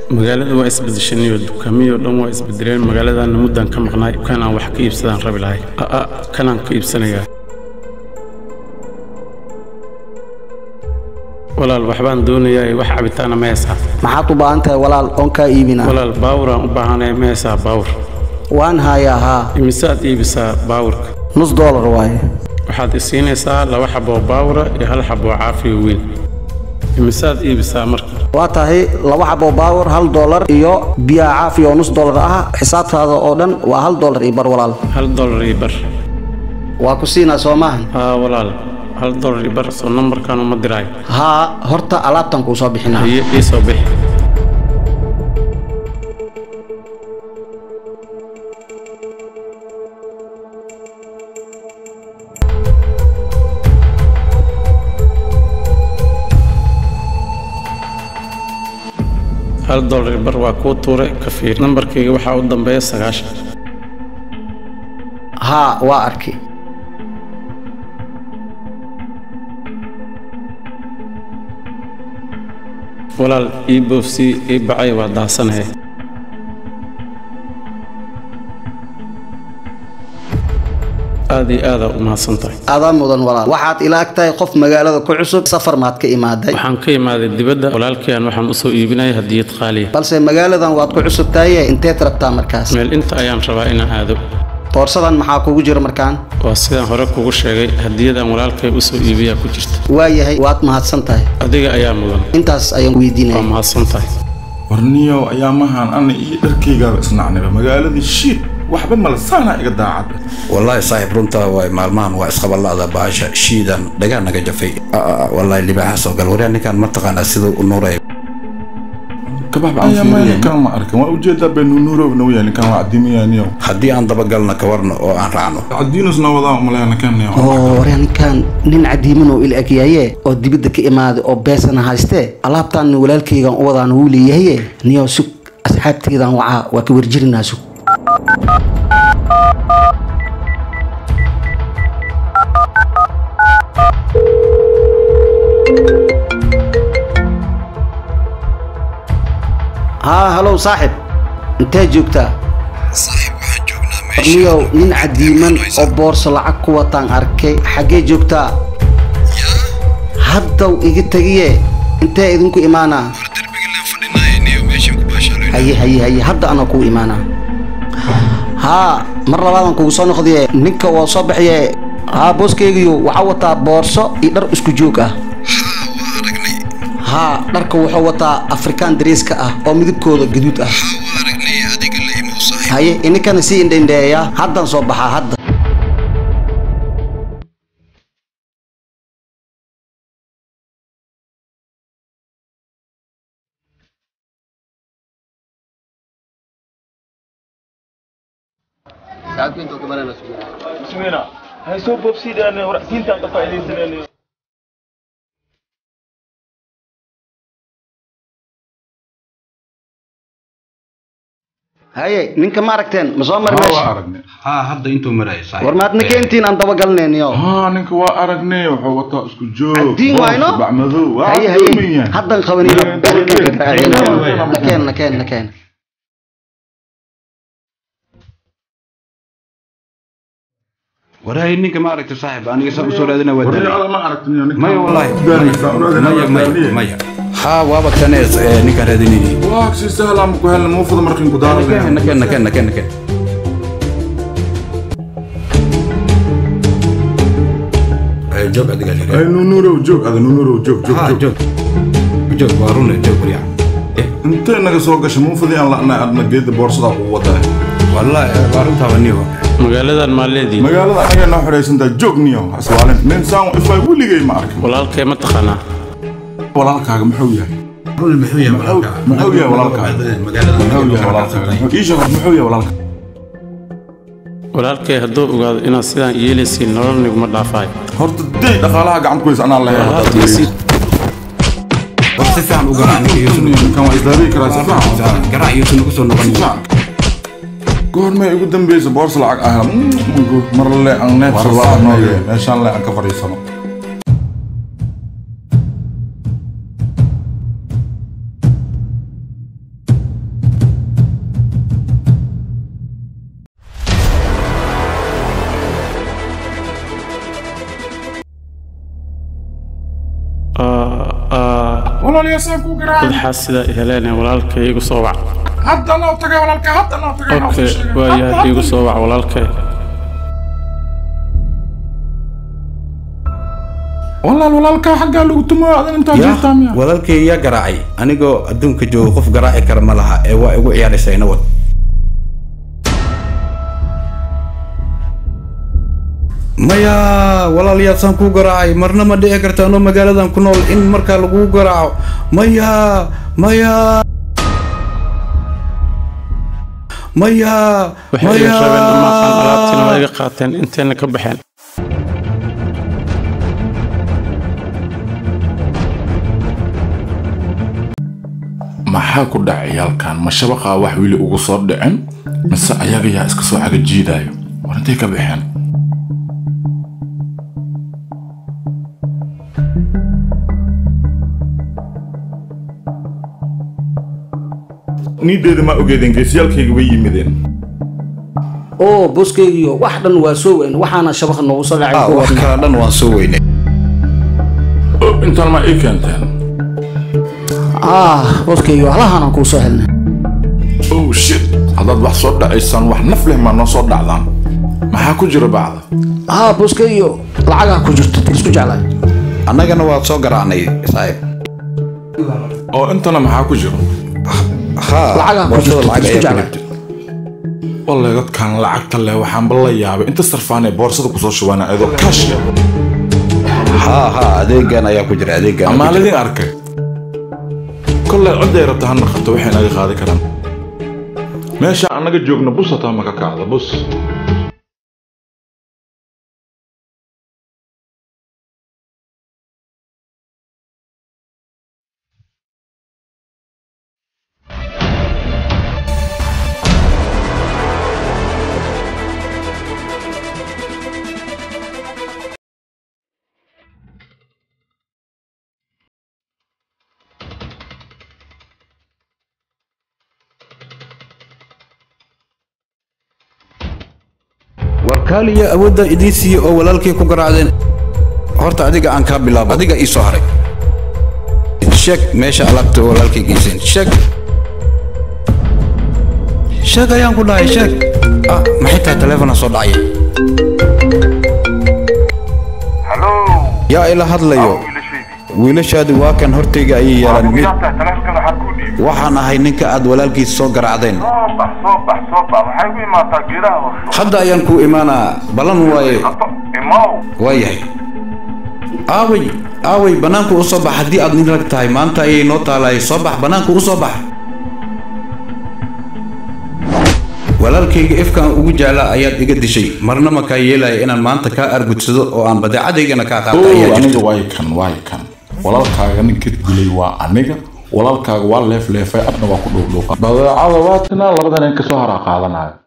magaalada waa isbedeshaniyo dukaamiyoo dhan waa isbedeleen magaaladaana muddaan ka maqnaay kan aan wax ka iibsadaan rabi lahay aa kanaan ka iibsanayaa walaal waxbaan doonayaa wax cabitaana ma heesaa maxaad u baahan tahay walaal oon kaa iibinaa walaal baawuraan u baahanaya ma heesaa baawur waan hayaa haa imisaad iibisaa baawurka nus doolar waaye waxaad isiinaysaa laba xaboo baawura iyo hal xaboo caafiyo weyn imisaad iibisaa marka waa tahay laba xabo baawar hal doolar iyo biyaha caafi oo nus doolar ah xisaabtaada oo dhan waa hal doolar iyo bar walaal hal dolar iyo bar waa ku siinaa soo maahan haa walaal hal dolar iyo bar soo nambarkan uma diraayo haa horta alaabtan kuu soo bixinaa haye ii soo bixi hal dolar iyo bar waa kuu tuure ka fiir nambarkayga waxaa u dambeeya sagaashan haa waa arki walaal ii boofsii ii bacay waa daasanahe aad iyo aadaa u mahadsan tahay adaa mudan walaal waxaad ila ag tahay qof magaalada ku cusub safar maad ka imaaday waxaan ka imaaday dibadda walaalkayaan waxaan u soo iibinaya hadiyad qaaliya balse magaaladan waad ku cusub tahaye inteed rabtaa markaas meel inta ayaan rabaa inaan aado boorsadan maxaa kugu jira markaan waa sidaan hore kugu sheegay hadiyadaan walaalkay u soo iibiyaa ku jirta waayahay waad mahadsan tahay adiga ayaa mudan intaas ayaan waa weydiinaya mahadsan tahay warniyow ayaamahan ana iyo dharkaygaaba isnacniba magaaladii shiid waxba malasaana iga daacad wallaahi saaxiib runtaa waay maalmahan waa isqabala'da baasha shiidan dhagaa naga jafay Aa, wallaahi libaaxa soo gal waryaa ninkaan mataqaanaa siduu u nuuraya ayaamaha ninkan ma arkan waa ujeedaa benunuurowna waya ninkan waa cadimiyaaniyow haddii aan dabagalna ka warno oo aan raacno cadiinusna wadaa malaya ninkan oo waryaa ninkaan nin cadiiman oo il egyaye oo dibadda ka imaaday oo beesana haystee alaabtaan walaalkaygan u wadaan wuu leeyahaye niyow sug asxaabtaydan wacaa waa ka warjirinaa sug haa halow saaxib intee joogtaa niyow nin cadiiman oo boorso lacag ku wataan arkay xaggee joogtaa haddaw iga tegiye intee idinku imaanaa haye haye haye hadda anaa kuu imaanaa haa mar labaadan kugu soo noqdiye ninka waa soo bixiye haa booskeygiyo waxaa wataa boorso iyo dhar isku joog ah haa dharka wuxuu wataa afrikaan dariiska ah oo midabkooda gaduud ah haye ininkana sii indhendheeya haddaan soo baxaa hadda ismina hay soo boobsiidaan waracsiintaan ka faa'iidaysaneen haye ninka ma aragteen ma soo mari waa meesha aragnay haa hadda intuu maraya saaxiib war maadna keentiin aan dabagalnayniyo haa ninka waa aragnay wuxuu wataa isku joog Caddiin waayno? bacmadow waa haye haye doomayan haddan qabaniyo nakeen nakeen nakeen waraahi ninka ma aragta saaxiib aniga saa usoo raadina waa warni daray ada ma aragtiniyo ninkan maya wallaahi Daanaysaa, maya unaadina maya waa maya maya haa waaba kanees ee ninkaan raadinayay waa si sahlan ku helna muufada markin ku nakeen daaran nakeen nakeen nakeen nakeen Eh, joog adiga ay liraa nunurow joog ada nunurow joog joog haa joog joog joog waa rune joog waryaa eh intee naga soo gashay muufadii aan la'nay adna geeda boorsada ugu wadaa wallaahi waa runtaaba niyo magaaladan maa leediin magaalada anaga noo xidhaysantaa joog niyo iswaalin nin saan ifay weligay ma arkin walaalkay ma taqaanaa walaalkaaga muxuu yahay rune muxuu yahay Muxuu- muxuu yahay walaalkaaga magaalada muxuu yahay walaalkaaga Muxuu- ii sheeg muxuu yahay walaalka walaalkay hadduu ogaado inaad sidaan yeelaysiin nolol niguma dhaafaayo horta day dhaqaalaha gacanta ku haysa anaa leeyahay Walaal tiisi war si fiican u garaac ninka yuusan kan waa isdaabiyi karaa si fiican garaac yuusan ugu soo noqon goormay ugu dambeysa boorsa lacag ah mar le aan neefsado meeshaan le aan ka fadhiisano walaalayaasaan kuu garaacay dadxaas sidaa heleen walaalkay igu soo wac hadda noo tagay walaalka hadda noo tagay noo okay sheegay. waayahay Hadda, igu hadda. soo wac walaalkay walaal walaalkaa xaggaa lagu tumo adan intaa jirtaa yaa miya walaalkay yaa garaacay anigoo adduunka jooga qof garaaci kara ma laha ee waa igu ciyaaraysaa inawad maya walaalyaasaan kuu garaacay marna ma dhici karta anoo magaaladan ku nool in markaa laguu garaaco maya maya maya waxay iga rabeen dhammaan alaabtiina waa iga qaateen intayna ka baxeen maxaa ku dhacay halkan ma shabaqaa wax weli ugu soo dhicin mise ayaga yaa iska soo cagajiidaayo war intay ka baxeen niideeda ma ogeedeen geesiyaalkayga way yimideen oo booskeygiyo wax dhan waa soo weyn waxaana shabaq noogu soo dhacay Ah, ku wax wadnay. kala dhan waan soo weynay Oh, intaan ma ii keenteen ah booskeygiyo halahaanaan kuu soo helnay oh shit haddaad wax soo dhacaysaan wax naf leh maa noo soo dhacdaan maxaa ku jira bacda ah booskeygiyo lacagaa ku jirto tirisku jeclaay annagana waad soo garaacnay saaxiib oo intana maxaa ku jira haa Lacagaa ku boosada jirto, lacag isku ayaa ku jeclay. jirta walle dadkan lacagta leh waxaanba la yaabay inta sarfaan ee boorsada kusoo shubaana iyadoo kaash leh haa haa adeegan ayaa ku jira adeegan ayaa ku jira. amaaladin arkay kollay codday rabta ha naqato waxay naga qaadi karaan meesha annaga joogna bus hataa ma ka kacda bus warkaaliya awoodda idiin siiye oo walaalkay ku garaacdeen horta adiga aan kaa bilaabo adiga ii soo haray sheeg meesha alaabta walaalkay geyseen sheeg sheeg ayaan ku dhahay sheeg ah maxay tahay taleefona soo dhacaya Hello. yaa ila hadlayo wiilashaydii. wiilashaadi waa kan hortayga ayay yaalaan mid Miyaa tahay taleefkana waxaa kuu dhiibay? waxaan ahay ninka aad walaalkiis soo garaacdeen Soo bax, soo bax, soo bax. Waxay u imaataa geedaha hoose. hadda ayaan kuu imaanaa ballan waaye Hadda, imaw. waa yahay aaway aaway bannaanka u soo bax haddii aad nin rag tahay maanta ayay noo taalaay soo bax bannaanka u soo bax walaalkayga ifkaan ugu jeclaa ayaad iga dishay marna ma kaa yeelaya inaan maanta kaa argudsado oo aan badeecadaygana kaa qaata ayaa aniga jirta waay kan waay kan walaalkaaga ninka dilay waa aniga walaalkaaga waa leefleefay adna waa ku dhuufdhuufa badeecada waa tinaa labadan in kasoo haraa qaadanayo